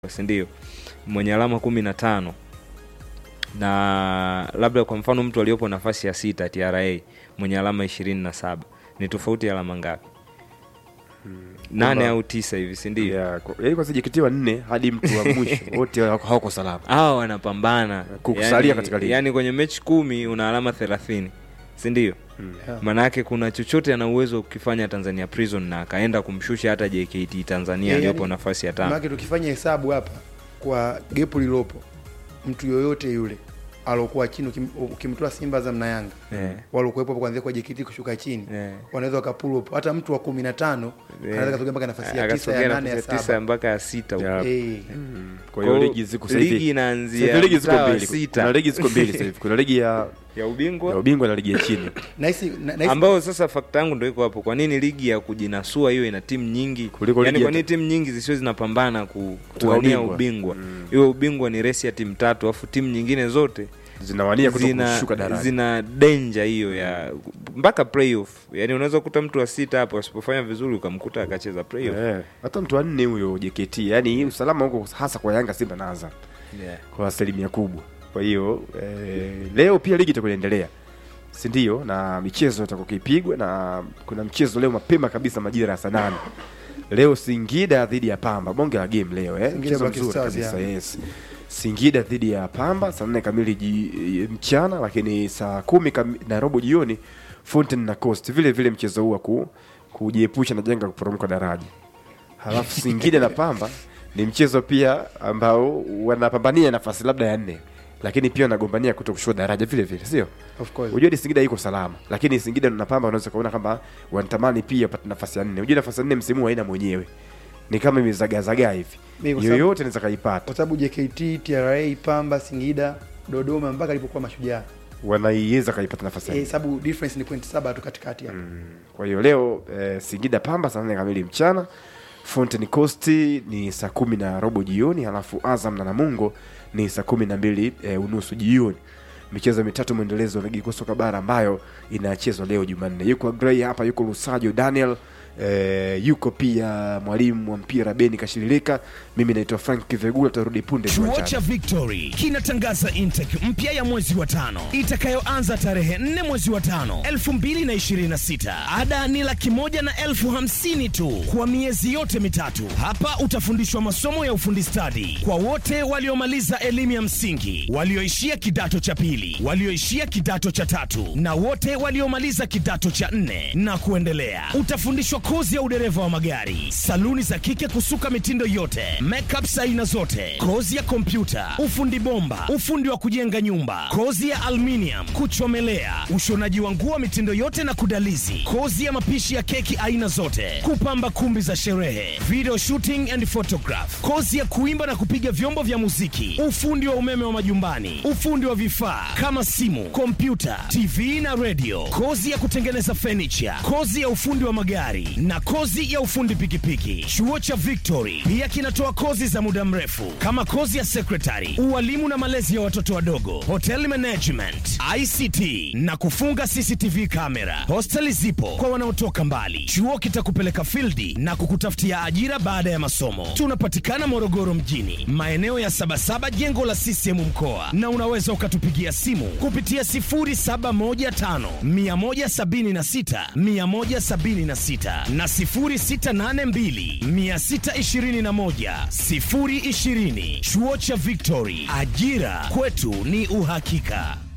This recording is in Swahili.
si ndio mwenye alama kumi na tano na labda kwa mfano mtu aliyopo nafasi ya sita TRA mwenye alama ishirini na saba ni tofauti ya alama ngapi? nane Kwamba- au tisa hivi si ndio? Yeah, kwa- yaani kwanza JKT wa nne hadi mtu wa mwisho wote hawako hawako salama. hawa wanapambana Kukusalia katika ligi. yani kwenye mechi kumi una alama thelathini si ndio? Yeah. Maanake kuna chochote ana uwezo wa kukifanya Tanzania Prison na akaenda kumshusha hata JKT Tanzania Yeah, aliyopo yani- nafasi ya tano. Maana tukifanya hesabu hapa kwa gepu lilopo, mtu yoyote yule alokuwa chini, ukim- ukimtoa Simba za na Yanga Eh. walokuwepo kuanzia kwa JKT kushuka chini Eh. wanaweza wakapull up hata mtu wa kumi na tano anaweza kasogea mpaka nafasi ya tisa Akasogea ya nane ya nafasi ya tisa saba mpaka ya sita huko. Yeah. Eh, Kwa hiyo ligi ziko sasa hivi. ligi inaanzia Sasa hivi ligi ziko mtaa wa mbili. sita. Kuna ligi ziko mbili sasa hivi. Kuna ligi ya ya ya ubingwa ubingwa na ligi ya chini. nahisi na- nahisi- ambao sasa fakta yangu ndo iko hapo. Kwa nini ligi ya kujinasua hiyo ina timu nyingi Kuliko yani, ligi kwa ya- nini timu nyingi zisiwe zinapambana ku, Kutoka kuwania ubingwa. ubingwa Mm. hiyo ubingwa ni resi ya timu tatu alafu timu nyingine zote Zinawania kutoka zina, kushuka daraja. zina danger hiyo ya mpaka playoff yani unaweza kukuta mtu wa sita hapo asipofanya vizuri ukamkuta akacheza playoff Eh, hata mtu wa nne huyo JKT, yani usalama huko hasa kwa Yanga, Simba na Azam yeah. kwa asilimia kubwa. Kwa hiyo eh, leo pia ligi itakuwa inaendelea, si ndio? Na michezo itakuwa ikipigwa, na kuna mchezo leo mapema kabisa majira ya saa nane leo Singida dhidi ya Pamba, bonge la game leo eh? Singida Mchezo Black mzuri Stars, kabisa yeah. yes. Singida dhidi ya Pamba saa nne kamili ji, mchana, lakini saa kumi kami, na robo jioni Fountain na Coast, vile vile mchezo huu wa ku, kujiepusha na janga la kuporomoka daraja. Halafu Singida na Pamba ni mchezo pia ambao wanapambania nafasi labda ya nne, lakini pia wanagombania kuto kushuka daraja vile vile, sio? of course. Unajua ni Singida iko salama, lakini Singida na Pamba unaweza kuona kama wanatamani pia wapate nafasi ya nne. Unajua nafasi ya nne msimu huu haina mwenyewe, ni kama imezagazagaa hivi, Mimi kwa sababu- yoyote anaweza kaipata. kwa sababu JKT, TRA, Pamba, Singida, Dodoma mpaka alipokuwa Mashujaa wanaiweza kaipata nafasi ya eh, nne. sababu difference ni point saba tu katikati hapo. Kwa hiyo leo eh, Singida Pamba saa nne kamili mchana, Fountain Coast ni saa kumi na robo jioni, halafu Azam na Namungo ni saa kumi na mbili eh, unusu jioni. Michezo mitatu mwendelezo wa ligi kuu soka bara ambayo inachezwa leo Jumanne. Yuko Agrey hapa, yuko Lusajo Daniel eh, yuko pia mwalimu wa mpira Beni Kashililika. Mimi naitwa Frank Kivegula, tutarudi punde Chuo kiwanjani. cha Victory kinatangaza intake mpya ya mwezi wa tano itakayoanza tarehe 4 mwezi wa tano 2026. Ada ni laki moja na elfu hamsini tu kwa miezi yote mitatu. Hapa utafundishwa masomo ya ufundi stadi kwa wote waliomaliza elimu ya msingi, walioishia kidato cha pili, walioishia kidato cha tatu na wote waliomaliza kidato cha nne na kuendelea. Utafundishwa kozi ya udereva wa magari, saluni za kike kusuka mitindo yote, makeups aina zote, kozi ya kompyuta, ufundi bomba, ufundi wa kujenga nyumba, kozi ya aluminium, kuchomelea, ushonaji wa nguo mitindo yote na kudalizi, kozi ya mapishi ya keki aina zote, kupamba kumbi za sherehe, video shooting and photograph, kozi ya kuimba na kupiga vyombo vya muziki, ufundi wa umeme wa majumbani, ufundi wa vifaa kama simu, kompyuta, TV na radio, kozi ya kutengeneza furniture, kozi ya ufundi wa magari na kozi ya ufundi pikipiki. Chuo cha Victory pia kinatoa kozi za muda mrefu kama kozi ya secretary, ualimu na malezi ya watoto wadogo, hotel management, ICT na kufunga CCTV kamera. Hosteli zipo kwa wanaotoka mbali. Chuo kitakupeleka fildi na kukutafutia ajira baada ya masomo. Tunapatikana Morogoro mjini, maeneo ya Sabasaba, jengo la CCM mkoa, na unaweza ukatupigia simu kupitia 0715 176 176 na 0682 621 020. Chuo cha Victory, ajira kwetu ni uhakika.